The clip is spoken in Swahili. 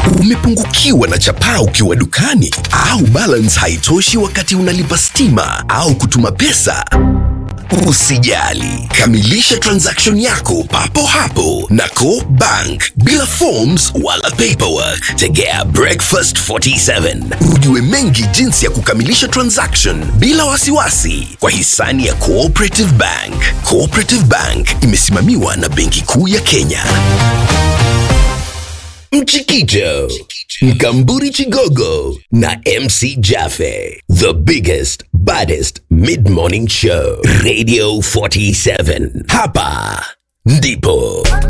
Umepungukiwa na chapaa ukiwa dukani au balance haitoshi wakati unalipa stima au kutuma pesa? Usijali, kamilisha transaction yako papo hapo na Co Bank bila forms wala paperwork. Tegea Breakfast 47 ujue mengi jinsi ya kukamilisha transaction bila wasiwasi kwa hisani ya Cooperative Bank. Cooperative Bank imesimamiwa na Benki Kuu ya Kenya. Mchikicho, Mkamburi Chigogo na MC Jaffe. The biggest, baddest mid-morning show. Radio 47. Hapa ndipo